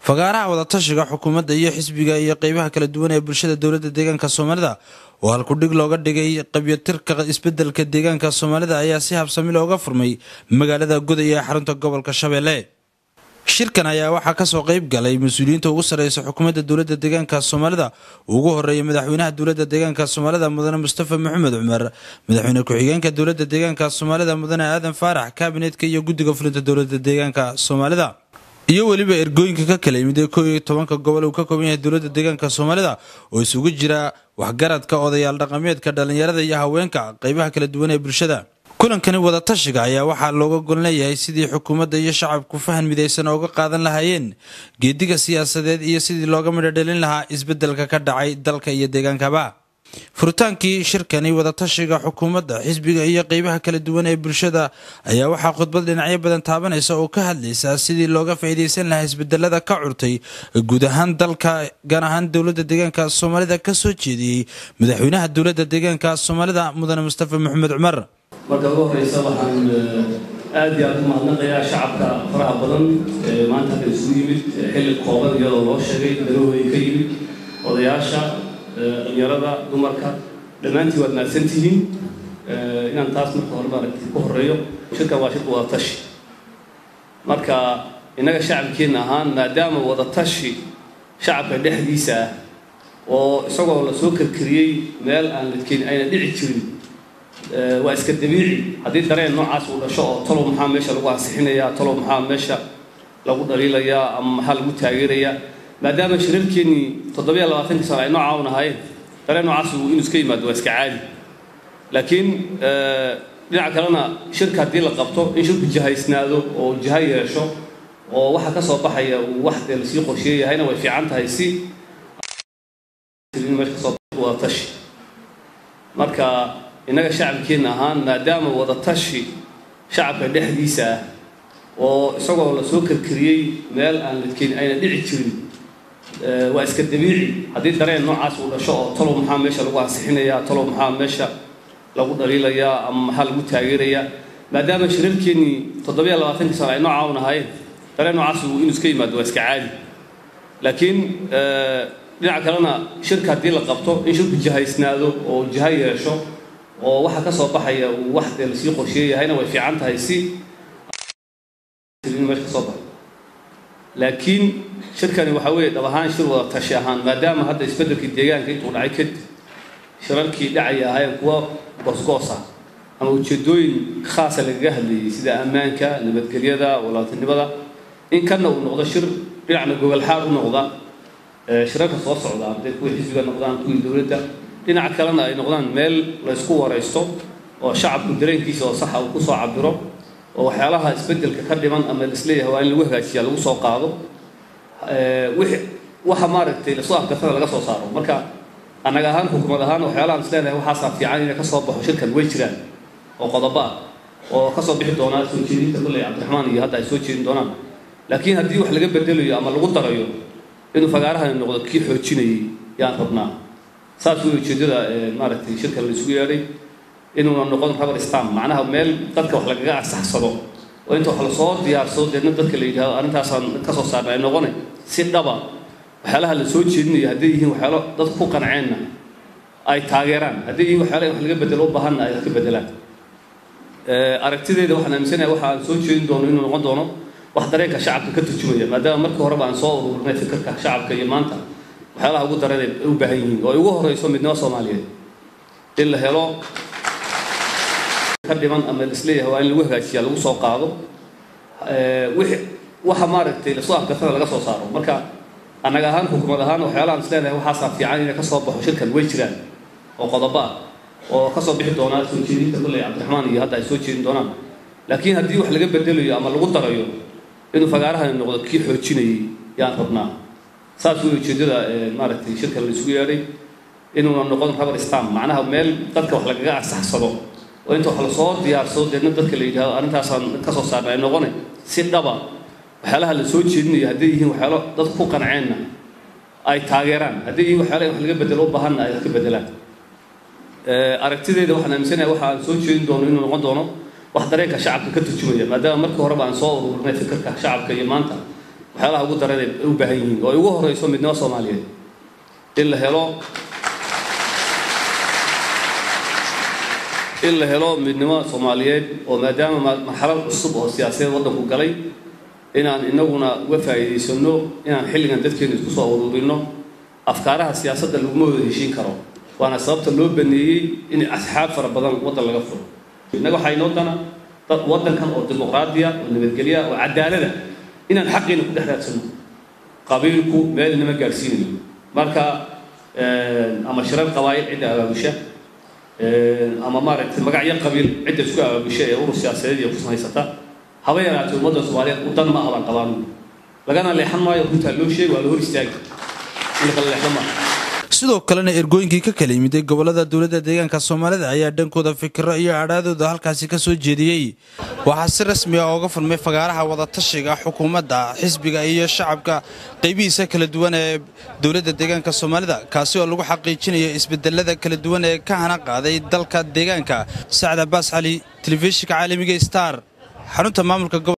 fagaaraha wadatashiga xukuumadda iyo xisbiga iyo qeybaha kala duwan ee bulshada dowladda deegaanka soomaalida oo halkudhig looga dhigay qabyatirka isbedelka deegaanka soomaalida ayaa si habsami looga furmay magaalada goday ee xarunta gobolka shabeelle shirkan ayaa waxaa kasoo qeyb galay mas-uuliyiinta ugu sareysa xukuumadda dowladda deegaanka soomaalida ugu horeeya madaxweynaha dowladda deegaanka soomaalida mudane mustafa maxamed cumar madaxweyne ku-xigeenka dowladda deegaanka soomaalida mudane aadan faarax kaabinetka iyo guddiga fulinta dowladda deegaanka soomaalida iyo weliba ergooyinka ka kala yimid ee koo iyo tobanka gobol uu ka kooban yahay dowladda deegaanka soomaalida oo isugu jira waxgaradka odayaal dhaqameedka dhallinyarada iyo haweenka qeybaha kala duwan ee bulshada kulankani wadatashiga ayaa waxaa looga gol leeyahay sidii xukuumadda iyo shacabku fahan midaysan ooga qaadan lahaayeen geediga siyaasadeed iyo sidii looga midhodhelin lahaa isbedelka ka dhacay dalka iyo deegaankaba furitaankii shirkani wadatashiga xukuumadda xisbiga iyo qeybaha kala duwan ee bulshada ayaa waxaa khudbad dhinacyo badan taabanaysa oo ka hadlaysa sidii looga faa'iidaysan lahaa isbedelada ka curtay guud ahaan dalka gaar ahaan dowladda deegaanka soomaalida kasoo jeediyey madaxweynaha dowladda deegaanka soomaalida mudane mustafa maxamed cumar marka ugu horeysa waxaan aad iyo aad u mahadnaqayaa shacabka faraha badan ee maanta halka isugu yimid xilli kooban iyadoo loo sheegay dalahooda ka yimid odayaasha dhalinyarada dumarka dhammaantiin waad mahadsan tihiin inaan taas marka hore maaragtay ku horeeyo shirkan waa shirka wadatashi marka innaga shacabkeenna ahaan maadaama wadatashi shacabka dhexdiisa ah oo isagoo lasoo karkariyey meel aan ladkeen ayna dhici jirin waa iska dabiici haddii dareen noocaas uu dhasho oo talow maxaa meesha lagu ansixinayaa talow maxaa meesha lagu dhaliilayaa ama maxaa lagu taageerayaa maadaama shirarkeennii toddobiya labaatankii sano ay noocaa un ahaayeen dareen noocaas inuu iska yimaado waa iska caadi laakiin dhinaca kalena shirka haddii la qabto in shirku jihaysnaado oo jiha yeesho oo waxa ka soo baxaya uu wax dee lasii qorsheeyahayna way fiican tahay si meesha kasoo wadatashi marka innaga shacabkeenna ahaan maadaama wadatashi shacabka dhexdiisa ah oo isagoo lasoo karkariyey meel aan ladkeen ayna dhici jirin waa iska dabiici haddii dareen noocaas uu dhasho oo talow maxaa meesha lagu ansixinayaa talow maxaa meesha lagu dhaliilayaa ama maxaa lagu taageerayaa maadaama shirarkeennii toddobiya labaatankii sano ay noocaa un ahaayeen dareen noocaas inuu iska yimaado waa iska caadi laakiin dhinaca kalena shirka haddii la qabto in shirku jihaysnaado oo jiha yeesho oo waxa ka soo baxaya uu wax dee lasii qorsheeyahayna way fiican tahay si meesha kasoo baxay laakiin shirkani waxaa weeye dhab ahaan shir wada tashi ahaan maadaama hadda isbeddelkii deegaanka intuu dhacay kadib shirarkii dhacaya ahaayeen kuwa goosgoos ah ama ujeedooyin khaasa lagaga hadlayay sida ammaanka nabadgelyada walaaltinimada in kana uu noqdo shir dhinacna gogolxaar u noqda shirarka soo socda hadday kuwii xisbiga noqdaan kuwii dowladda dhinaca kalena ay noqdaan meel la ysku waraysto oo shacabku dareenkiisa oo saxa uu kusoo cabiro oo waxyaalaha isbedelka ka dhiman ama laisleeyahay waa in lagu hagaajiya lagu soo qaado waxa maaragtay lasoo afgartana laga soo saaro marka annaga ahaan xukumad ahaan waxyaalahaan isleedahay waxaasaa fiican inay kasoo baxo shirkan way jiraan oo qodobo ah oo kasoo bixi doonaa soo jeedinta kolley cabdiraxmaan iyo hadda ay soo jeedin doonaan laakiin haddii wax laga bedelayo ama lagu darayo inuu fagaarahani noqdo kii xoojinayay yaan rabnaa saas wey ujeeddada maaragtay shirkan la isugu yeedhay inuuna noqon rubber stamp macnaha meel dadka wax lagaga ansaxsado oo inta wax lasoo diyaarsado deedna dadka la yidhahdo arrintaasaan ka soo saarna ay noqone si dhaba waxyaalaha la soo jeedinayo hadday yihiin waxyaalo dadku ku qanceenna ay taageeraan hadday yihiin waxyaala in wax laga bedelo u baahanna ay ka bedelaan aragtideeda waxaan aaminsanahay waxa aan soo jeedin doono inuu noqon doono wax dareenka shacabka ka turjumaya maadaama markii horeba aan soo ururinay fikirka shacabka iyo maanta waxyaalaha ugu daran ay u baahan yihiin oo ay ugu horeyso midnimo soomaaliyeed in la helo ka dhiman ama laisleeyahay waa in lagu hagaajiya lagu soo qaado waxa maaragtay lasoo afgartana laga soo saaro marka annaga ahaan xukumad ahaan waxyaalahaan isleedahay waxaasaa fiican inay kasoo baxo shirkan way jiraan oo qodobo ah oo kasoo bixi doonaa soo jeedinta kolley cabdiraxmaan iyo hadda ay soo jeedin doonaan laakiin haddii wax laga bedelayo ama lagu darayo inuu fagaarahani noqdo kii xoojinayay yaan rabnaa saas wey ujeeddada maaragtay shirkan la isugu yeedhay inuuna noqon rubber stamp macnaha meel dadka wax lagaga ansaxsado oo inta wax lasoo diyaarsado deedna dadka la yidhahdo arrintaasaan ka soo saarna ay noqone si dhaba waxyaalaha la soo jeedinayo hadday yihiin waxyaalo dadku ku qanceenna ay taageeraan hadday yihiin waxyaala in wax laga bedelo u baahanna ay ka bedelaan aragtideeda waxaan aaminsanahay waxa aan soo jeedin doono inuu noqon doono wax dareenka shacabka ka turjumaya maadaama markii horeba aan soo ururinay fikirka shacabka iyo maanta waxyaalaha ugu daran ay u baahan yihiin oo ay ugu horeyso midnimo soomaaliyeed in la helo in la helo midnimo soomaaliyeed oo maadaama marxalad cusub oo siyaasadeed waddanku galay inaan inaguna uga faa'iidaysano inaan xilligan dadkeena isku soo ururinno afkaaraha siyaasadda laguma wada heshiin karo waana sababta loo baneeyey in asxaab fara badan waddan laga furo innaga waxaa inoo dana dad waddankan oo dimuqraadiya oo nabadgelya oo cadaalada inaan xaqiina ku dhex raadsano qabiilku meel inama gaadhsiinayo marka ama shirar qabaayil cidda abaabusha ama maaragtay magacyo qabiil cidda isku abaabusha ee urur siyaasadeed iyo ku samaysata haba yaraatay ummadda soomaaliyeed u dan ma aha baan qabaanu lagana leexan maayo runtaa loo sheegi waa la hor istaagi in la kala leexdo maaha sidoo kalena ergooyinkii ka kala yimiday gobolada dowladda deegaanka soomaalida ayaa dhankooda fikiro iyo adhaadooda halkaasi ka soo jeediyey waxaa si rasmi ah ooga furmay fagaaraha wadatashiga xukuumadda xisbiga iyo shacabka qaybihiisa kala duwan ee dowladda deegaanka soomaalida kaasi oo lagu xaqiijinayo isbedelada kala duwan ee ka hana qaaday dalka deegaanka sacad abaas cali telefishinka caalamiga star xarunta maamulka